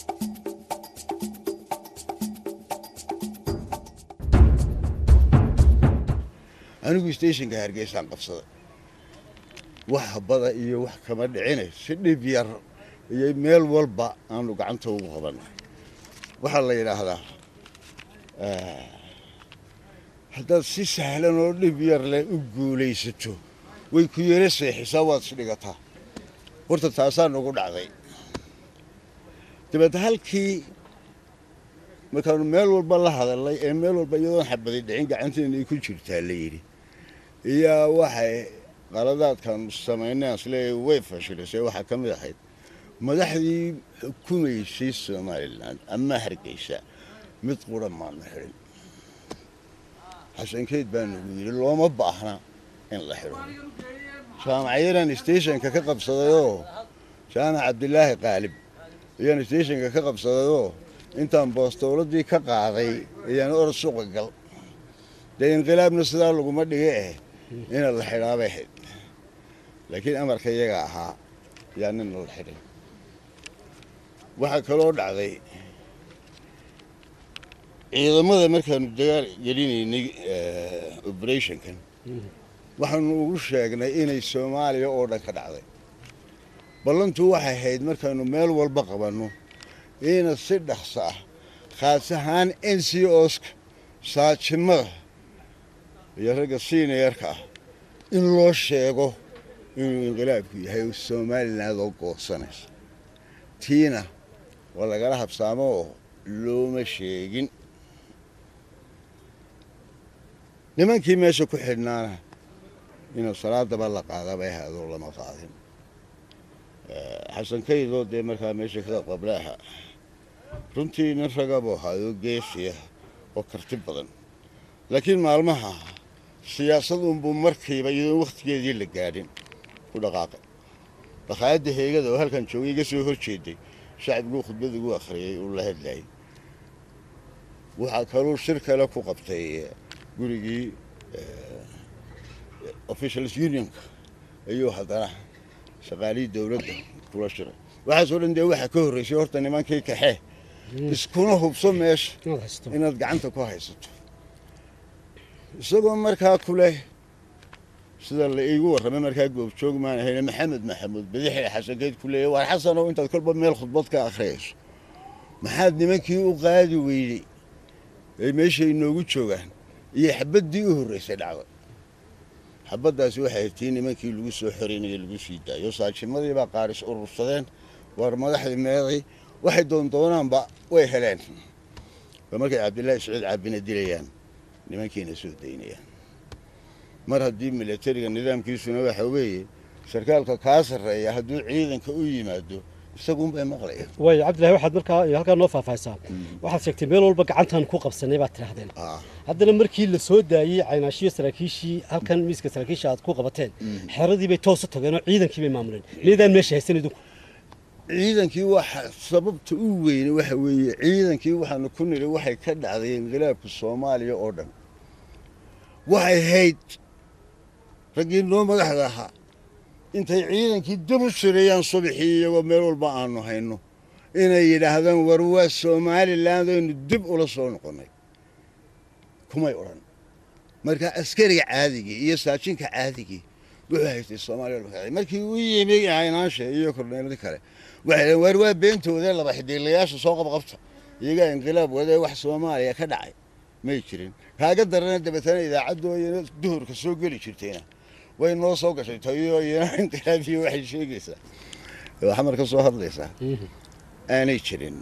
anigu stationka hargeysaan qabsaday wax habada iyo wax kama dhicine si dhib yar iyo meel walba aanu gacanta ugu qabanay waxaa la yidhaahdaa haddaad si sahlan oo dhib yar leh u guulaysato way ku yara seexisaa waad isdhigataa horta taasaa nagu dhacday dabeed halkii markaanu meel walba la hadalnay ee meel walba iyadoon xabadi dhicin gacanteena ay ku jirtaa la yidhi iyaa waxay qaladaadkaanu samaynay asleeya way fashilisay waxaa ka mid ahayd madaxdii xukumaysay somalilan ama hargeysa mid qura maanu xidhin xasankeyd baa nagu yidhi looma baahna in la xidho jaamacyadan stationka ka qabsadayoo jaamac cabdilaahi qaalib ayaan stationka ka qabsadayoo intaan boostowladii ka qaaday ayaan orod suuqa gal dee inqilaabna sidaa laguma dhiga eh ina la xidhaabay ahayd laakiin amarka iyaga ahaa yaa nina la xidhay waxaa kaloo dhacday ciidamada markaanu dagaal gelinaynay operationkan waxaanu ugu sheegnay inay soomaaliya oo dhan ka dhacday ballantu waxay ahayd markaanu meel walba qabanno ina si dhaqso ah khaas ahaan n c oska saajimada iyo ragga siniyarka ah in loo sheego inuu inqilaabku yahay somaliland oo goosanaysa tiina waa lagala habsaamo oo looma sheegin nimankii meesha ku xidhnaana inuu salaadaba la qaadaba ahaadoo lama qaadin xasan kaydoo dee markaa meesha ka qablaaha runtii nin ragabuu ahaayoo geesiya oo karti badan laakiin maalmaha siyaasadunbuu markiiba iyadoon wakhtigeedii la gaadhin ku dhaqaaqay dhaqaayadda heegada oo halkan joogay iga soo hor jeeday shacbiguu khudbad ugu akhriyey uu la hadlayay waxaa kaluu shir kale ku qabtay gurigii officials unionka ayuu haddana shaqaalihii dowladda kula shiray waxaasoo dhan dee waxaa ka horreysay horta nimankii kaxee iskuna hubso meesha inaad gacanta ku haysato isagoo markaa ku leh sida la iigu warramay markaa goobjoog maan ahayne maxamed maxamuud badixe xasankeyd ku leeyay waar xasanow intaad kolba meel khudbad ka akhriyayso maxaad nimankii u qaadi weydey ay meesha inoogu joogaan iyo xabaddii u horraysay dhacday xabaddaasi waxay tii nimankii lagu soo xoreynaya lagu sii daayo saajimadii baa qaaris urursadeen waar madaxdii meeday waxay doondoonaanba way heleen waa markay cabdillaahi saciid caabina dilayaan nimankiina soo daynayaan mar haddii milatariga nidaamkiisuna waxa weeye sarkaalka kaa sarreeya hadduu ciidanka u yimaado isagunbay maqlayaan waay cabdillahi waxaad markaa halkaa noo faahfaahisaa waxaad sheegtay meel walba gacantaan ku qabsanay baad tidhaahdeen haddana markii la soo daayey caynaashiyo saraakiishii halkan miiska saraakiisha aad ku qabateen xeradii bay toos u tageen oo ciidankii bay maamuleen miydaan meesha haysan idinku ciidankii waxa sababta u weyne waxa weeye ciidankii waxaanu ku nidhi waxay ka dhacday inqilaabka soomaaliya oo dhan waxay hayd raggii noo madaxda ahaa intay ciidankii dib u sireeyaan subaxii iyagoo meel walba aanu hayno inay yidhaahdaan war waa somaliland aynu dib ula soo noqonnay kumay odhan marka askariga caadigii iyo saajinka caadigii wuxuu haystay soomaaliya markii u yimi caynaansha iyo korneelada kale waxay dhaheen waar waa beentooda laba xidiilayaasha soo qabqabta iyagaa inqilaab wadee wax soomaaliya ka dhacay may jirin kaaga darana dabeetana idaacaddooyana duhurka soo geli jirtayna way noo soo gashay tayo iyana inqilaabiyo waxay sheegaysaa xamar ka soo hadlaysaa aanay jirin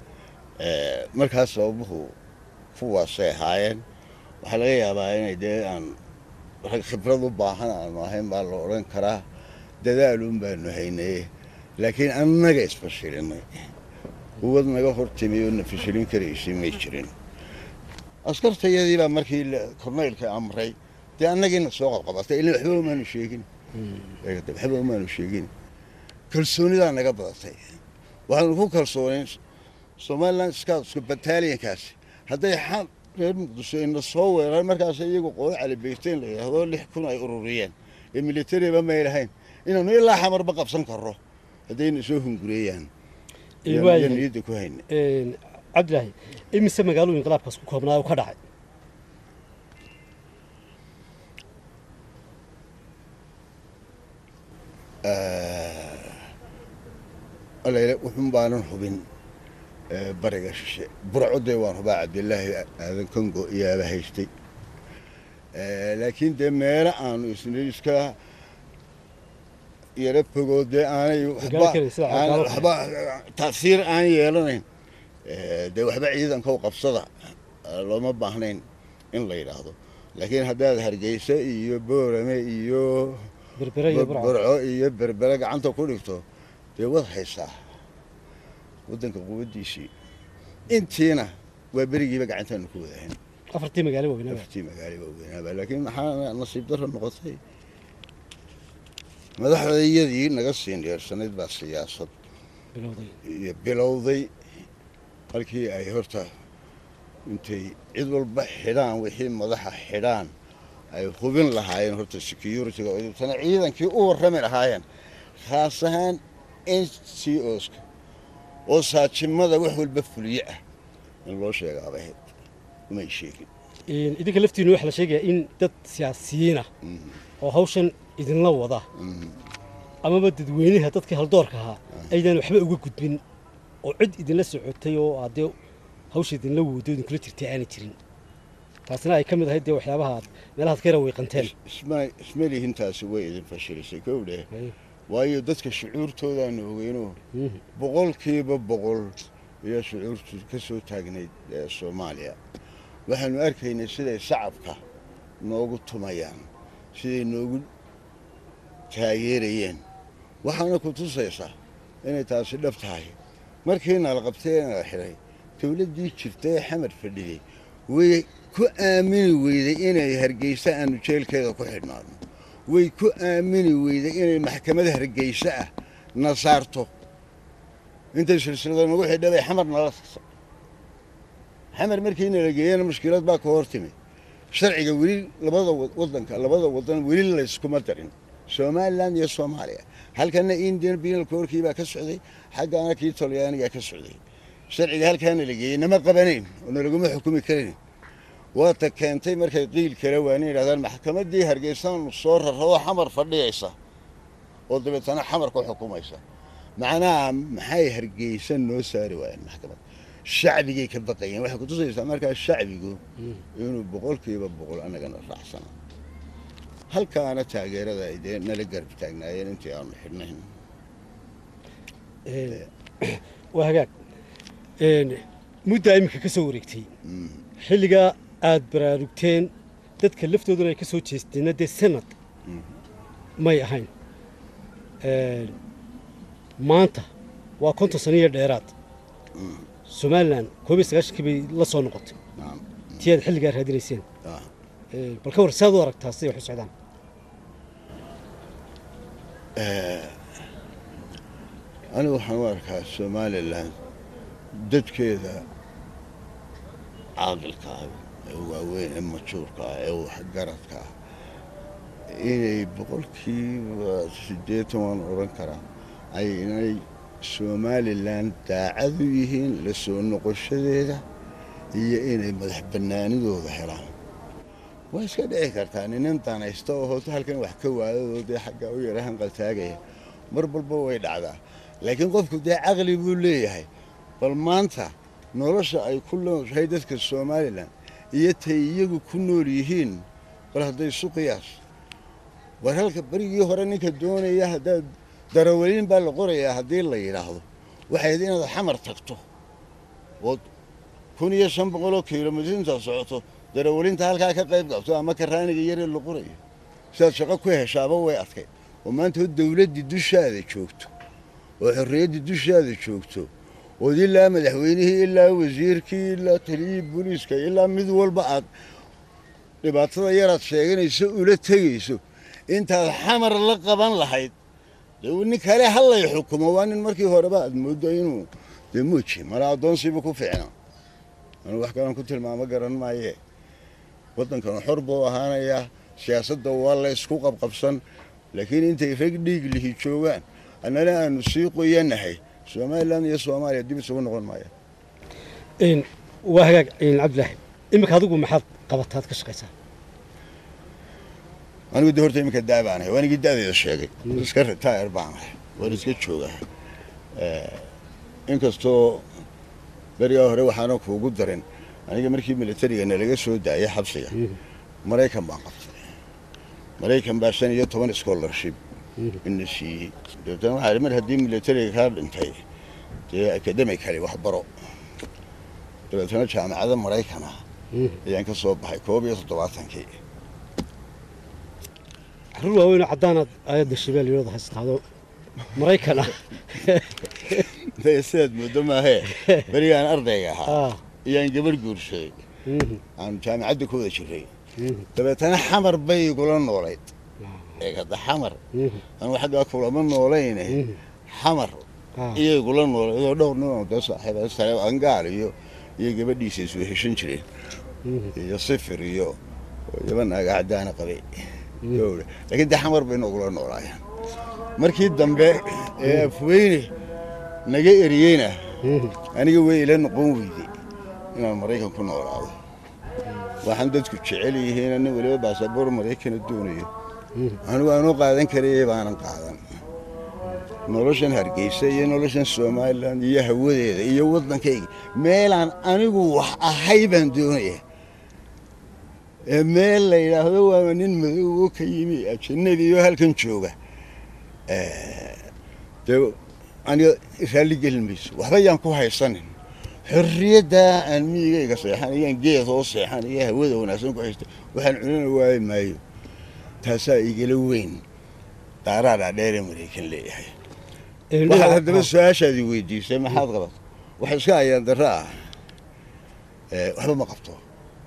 markaas sababuhu kuwaasay ahaayeen waxaa laga yaabaa inay dee aan rag khibrad u baahan aanu ahayn baa la odhan karaa dadaaluun baanu haynaye laakiin annaga isfashilinay quwad naga hor timi oo na fashilin karaysay may jirin askartayadii baa markii korneylka amray dee annagiina soo qabqabatay ilaa waxba umaanu sheegin waxba umaanu sheegin kalsoonidaa naga badatay waxaanu ku kalsoonayn somaliland scoutka battaliankaasi hadday xal reer muqdisho ina soo weerareen markaas iyagu qolo calibeyteen la yidhaahdo lix kun ay ururiyeen ee militariba may lahayn inaanu ilaa xamarba qabsan karro haddayna soo hungureeyaan Ee, iyo waayahay. niyadda ku hayna Een, cabdilaahi imise magaalooyin inqilaabkaas ku koobnaa oo ka dhacay alele wuxun baanan hubin ee, bariga shishe burcodee waan hubaa cabdilaahi aadan kongo iyaaba haystay Ee, laakiin dee meelo aanu isna iska yara fogoo dee aanay waxba Gaari karin, sida aan- cagaarood. waxba taasiir aan yeelanayn Ee, dee waxba ciidankow qabsada ee, looma baahnayn in la yidhaahdo laakiin haddaad hargeysa iyo boorame iyo berbere iyo burco burco iyo berbere gacanta ku dhigto dee wad haysaa waddanka quwaddiisii intiina waa berigiiba gacantaanu ku wadahayn afartii magaalo waaweynaba afartii magaali baa weynaaba laakiin maxaa nasiib darro noqotay madaxdayadii naga siin dheersanayd baa siyaasad bilowday iyo bilowday halkii ay horta intay cid walba xidhaan wixii madaxa xidhaan ay hubin lahaayeen horta security-ga oo tana ciidankii u warrami lahaayeen khaas ahaan n c oska oo saajimada wax walba fuliye ah in loo sheegaaba ahayd umay sheegin Een, idinka laftiinu waxaa la sheegayaa in dad siyaasiyiin ah oo hawshan idinla wada amaba dadweynaha dadkii haldoorka ahaa aydan waxba uga gudbin oo cid idinla socotay oo aadee hawsha idinla woodo idinkula jirtay aanay jirin taasina ay ka mid ahayd dee waxyaabaha aad meelahaad ka yara weyqanteen isma isma lihintaasi way idin fashilisay kow dheh waayo dadka shucuurtoodaanu ogeyno Mhm. boqolkiiba boqol ayaa shucuurtu ka soo taagnayd ee soomaaliya waxaanu arkaynay siday shacabka noogu tumayaan siday noogu taageerayeen waxaana ku tusaysaa inay taasi dhab tahay markii nala qabtay ee nala xidhay dowladdii jirta ee xamar fadhiyey way ku aamini weyday inay hargeysa aanu jeelkeeda ku xidhnaano way ku aamini weyday inay maxkamad hargeysa ah na saarto intay silsilada nagu xidha bay xamar nala sasa xamar markii nala geeyana mushkilad baa ka hor timi sharciga weli labada wa- wadanka labada wadan weli layskuma darin somalilan iyo soomaaliya halkana indian penal corkii baa ka socday xaggaana kii talyaaniga ka socday sharciga halkaana la geeyey nama qabanayn oo nalaguma xukumi karayn waata keentay markay qiil kale waana yidhahdaan maxkamaddii hargeysaanu soo rarradoo xamar fadhiyaysa oo dabeetana xamar ku xukumaysa macnaha maxay hargeysa noo saari waayeen maxkamad shacbigay ka baqayeen waxay kutusaysaa markaa shacbigu inuu boqolkiiba boqol annagana raacsana halkaana taageerada ay dee nala garab taagnaayeen intii aanu xidhnayn Een, waa hagaag Een, muddaa iminka ka soo wareegtay xilligaa aad baraarugteen dadka laftooduna ay ka soo jeesteenna dee sanad may ahayn Een, maanta waa konton sano iyo dheeraad somalilan koob iyo sagaashankii bay la soo noqotay Naam. tii aad xilligaa raadinayseen Ah. Een, bal ka war saad u aragtaa siday wax u socdaan anigu waxaan u arkaa somalilan dadkeeda caaqilka ah ee waaweyn ee majuurka ah ee waxgaradka ah inay boqolkiiba siddeetan waan odhan karaa ay inay somalilan daacad u yihiin la soo noqoshadeeda iyo inay madax bannaanidooda helaan waa iska dhici kartaa ninan danaysta oo hoota halkan wax ka waadadoo dee xagga u yara hanqaltaagaya mar walba way dhacdaa laakiin qofku dee caqli buu leeyahay bal maanta nolosha ay ku nooshahay dadka somalilan iyo tay iyagu ku nool yihiin bal hadday isu qiyaas war halka berigii hore ninka doonaya haddaad darawaliin baa la qorayaa haddii la yidhaahdo waxayd inaad xamar tagto ood kun iyo shan boqoloo kilomitr intaad socoto darawalinta halkaa ka qayb qabto ama karaaniga yaree la qorayo sidaad shaqo ku heshaaba way adkay oo maanta oo dawladdii dushaada joogto oo xorriyaddii dushaada joogto ood ilaa madaxweynihii ilaa wasiirkii ilaa taliyihii booliiska ilaa mid walba aad dhibaatada yaraad sheeganayso ula tegayso intaad xamar la qaban lahayd dee nin kale hallay xukumo waa nin markii horeba aad mooddo inuu dee muuji mala addoonsiiba ku fiicnaa anu wax kalan ku tilmaamo garan maaye waddankan xor buu ahaanayaa siyaasadda waa la isku qabqabsan laakiin intay rag dhiig lihi joogaan annana aanu sii qoyanahay somalilan iyo soomaaliya dib isugu noqon maaya Een, waa hagaag een, cabdilaahi iminka adigu maxaad qabataad ka shaqaysaa anigu de horta iminka daa baan ahay waan igi da'deeda sheegay iska retire baan ahay waan iska joogaa inkastoo berigaa hore waxaana kuugu darin aniga markii militariga nalaga soo daayay xabsiga maraykan baan qabtay maraykan baa shan iyo toban scholarship ina siiyey dabeetana waxaa idhi mar haddii militariga kaa dhintay dee academically wax baro dabeetana jaamacada maraykan ah ayaan ka soo baxay koob iyo toddobaatankii carruur waaweynoo caddaanaad aayadda shabeelle iyadoo haystaado maraykan ah Dee sidaad moodo maahee berigaan ardayga ahaa Ah, ayaan gabar guursaday mhm, aan jaamacadda ku wada jiray mhm, dabeetana xamar bay igula noolayd eeg hadda xamar mhm, anu xaggaa kulama noolayne mhm. xamar Ah, iyay igula noolayd oo dhowr nin oo dee saaxiiba sare angaal iyo iyo gabadhiisa isu heshan jireen mhm, iyo sifir iyo yaba naaga caddaana qabay gowra laakiin dee xamar bay noogula noolaayeen markii dambe ee afweyne naga eriyeyna mhm. aniga way ila noqon weyday inaan maraykan ku noolaado waxaan dadku jecel yihiin nin weliba baasaboor maraykana doonayo anigu aanu qaadan karayay baanan qaadan noloshan hargeysa iyo noloshan somalilan iyo hawadeeda iyo waddankayga meelaan anigu wax ahay baan doonaya ee meel la yidhaahdo waaba nin madow oo ka yimi ajanabi iyo halkan jooga dee aniga raalli gelin mayso waxba yaan ku haysanin xorriyaddaa aan miyigayga seexanayaan geed oo seexanaya hawada wanaagsan ku haysta waxaan cunana waayi maayo taasaa igala weyn daaraadaa dheeree maraykan leeyahay Een, waxaad dhinaca- haddaba su-aashaadii weydiisay maxaad qabat waxa iska ayaan darro ah ee, waxba ma qabto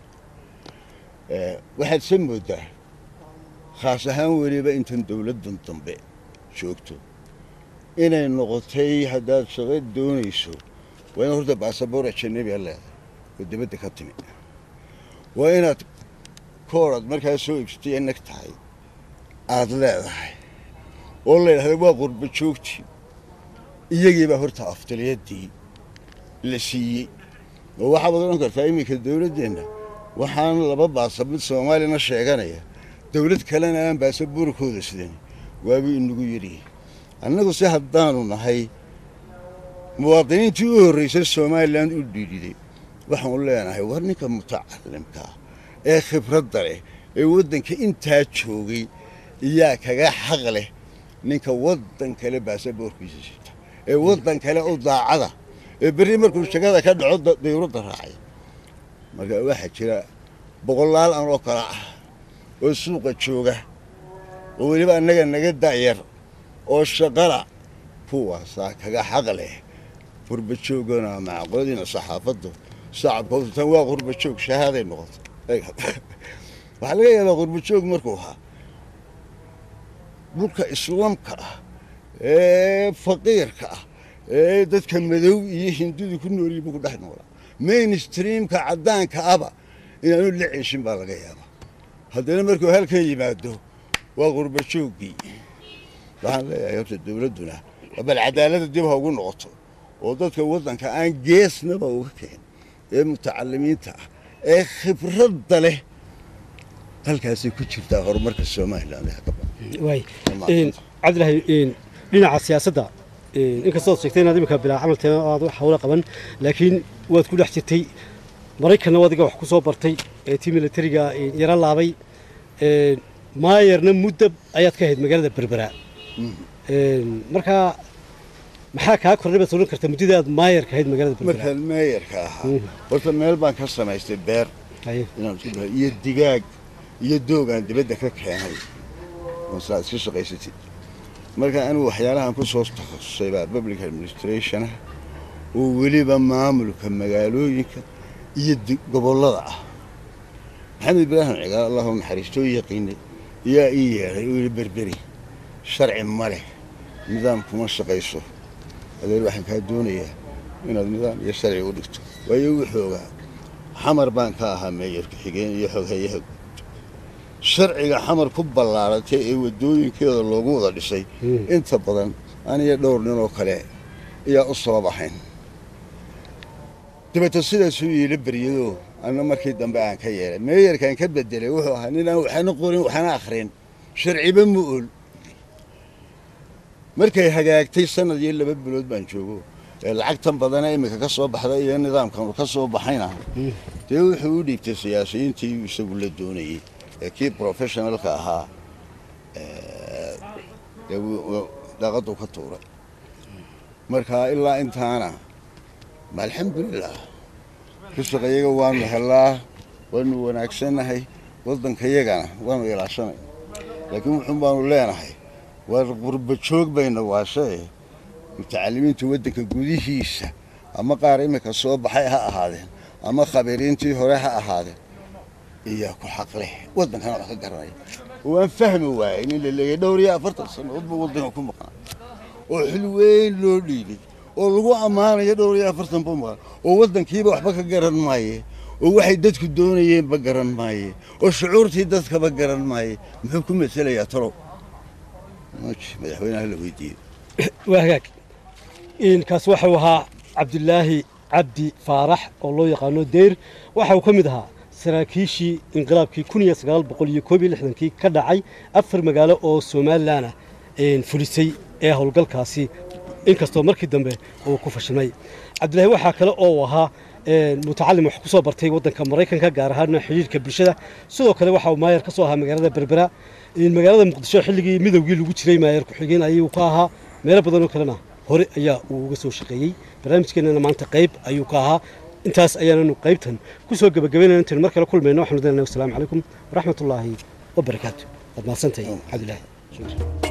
Ee, waxaad se moodaa khaas ahaan weliba intan dowladdan dambe joogto inay noqotay haddaad shaqo doonayso waa inaad horta baasaboor ajanabiga leedahay oo dibadda ka timi waa inaad kooraad markaa soo iibsatay ee nag tahay aad leedahay oo la yidhahda waa qurba joogtii iyagiibaa horta aftaliyadii la siiyey oo waxaad odhan kartaa iminka dowladdeenna waxaan laba baasa mid soomaalina sheeganaya dowlad kalena aan baasaboorkooda sidan waabuu inagu yidhi annagu si haddaanu nahay muwaadiniintii u horraysay somalilan u dhiidhiday waxaanu leenahay war ninka mutacalimka ah ee khibradda leh ee waddanka intaa joogay iyaa kaga xaq leh ninka waddan kale baasaboorkiisa sita ee waddan kale u daacada ee berri markuu shagada ka dhaco da- dawladda raacay marka waxaa jira boqolaal an oo kale ah oo suuqa jooga oo weliba annaga naga da'yar oo shaqala kuwaasaa kaga xaq leh qurbajoogana macaqoodiina saxaafaddu shacabkoodu tan waa qurbajoog shahaaday noqotay waxaa laga yaabaa qurbajoog markuu ahaa dhulka islaamka ah ee faqiirka ah ee dadka madow iyo hindidu ku noolyihin buu ku dhex noolaa mainstreamka caddaanka aba inaanu la ceeshin baa laga yaabaa haddana markuu halkan yimaado waa qurbajooggii waxaan leeyahay horta dowladduna bal cadaaladda dib ha ugu noqoto oo dadka waddanka aan geesnaba uga keen ee mutacalimiinta ah ee khibradda leh halkaasay ku jirtaa horumarka somalilan ee hadda waay Wallaahi. Een, cabdilaahi een, dhinaca siyaasadda een, inkastood sheegtay inaad imika bilaa camalteena oo aad wax hawla qaban laakiin waad ku dhex jirtay maraykanna adiga wax ku soo bartay ee tii militariga een, yara laabay een, maayarna muddo ayaad ka ahayd magaalada berbera Een, markaa maxaa kaa kordhay baad odhan kartaa muddada aad maayar ka ahayd magaalada berbera markaan meeyarka ahaa Mhm. horta meel baan ka samaystay beer Haye. inaan isku dhaho iyo digaag iyo doogaan dibadda ka keenay oo saa iska shaqaysatid marka anigu waxyaalahan ku soo takhasusay baa public administration ah oo weliba maamulka magaalooyinka iyo di- gobollada ah maxamed ibraahim cigaal allahu naxariisto u yaqiinay yaa ii yeedhay oo yidhi berberi sharci ma leh nidaam kuma shaqayso adeer waxaan kaa doonayaa inaad nidaam iyo sharci u dhigto waayo wuxuu ogaa xamar baan ka ahaa meeyarka xigeen iyo xoghayaha guud sharciga xamar ku ballaaratay ee waddooyinkeeda loogu wada dhisay Mm. inta badan aniyo dhowr nin oo kale ayaa u soo baxayn dabeeta sidaasuu iila beryado anna markii dambe aan ka yeelay meeyarkaan ka bedelay wuxuu ahaa nin aan waxna qorin waxna akhrin sharciba ma ol markay hagaagtay sanad iyo laba bilood baan joogo ee lacagtan badana iminka ka soo baxda iyo nidaamkan ka soo baxayna dee wuxuu u dhiibtay siyaasiyiintii isagu la doonayey ee kii professionalka ahaa dee daaqadu ka tuuray marka ilaa intaana ma alxamdulilah risaqayaga waanu helaa waanu wanaagsannahay waddankayagana waanu ilaashanay laakiin wuxuun baanu leenahay waa qurba joog bayna waashee mutacalimiinta waddanka gudihiisa ama qaar iminka soo baxay ha ahaadeen ama khabiiriintii hore ha ahaadeen iyaa ku xaqleh waddankana wax ka garanaya waan fahmi waayey nin la leeyay dhowr iyo afartan sannadood buu waddanka ku maqnaa oo xil weyn loo dhiibay oo lagu ammaanayo dhowr iyo afartan buu maqan oo waddankiiba waxba ka garan maaye oo waxay dadku doonayeenba garan maaye oo shucuurtii dadkaba garan maaye muxuu ku maselayaa talow madaxweynaha la weydiiyey waa hagaag kaas waxau ahaa cabdilaahi cabdi faarax oo loo yaqaano deyr waxa uu ka mid ahaa saraakiishii inqilaabkii kun iyo sagaal boqol iyo koob iyo lixdankii ka dhacay afar magaalo oo somalilanah fulisay ee howlgalkaasi inkastoo markii dambe uu ku fashilmay cabdilaahi waxaa kale oo uu ahaa mutacalim wax ku soo bartay waddanka maraykanka gaar ahaana xidhiirka bulshada sidoo kale waxa uu maayar ka soo ahaa magaalada berbera magaalada muqdisho xilligii midowgii lagu jiray maayar ku-xigeen ayuu ka ahaa meelo badan oo kalena hore ayaa uu uga soo shaqeeyey barnaamijkeenana maanta qayb ayuu ka ahaa intaas ayaananu qaybtan ku soo gebagabaynayna intaynu mar kale kulmayno waxanu deenahay wasalaamu calaykum waraxmatullaahi wabarakaatu waad mahadsantahay cabdilaahi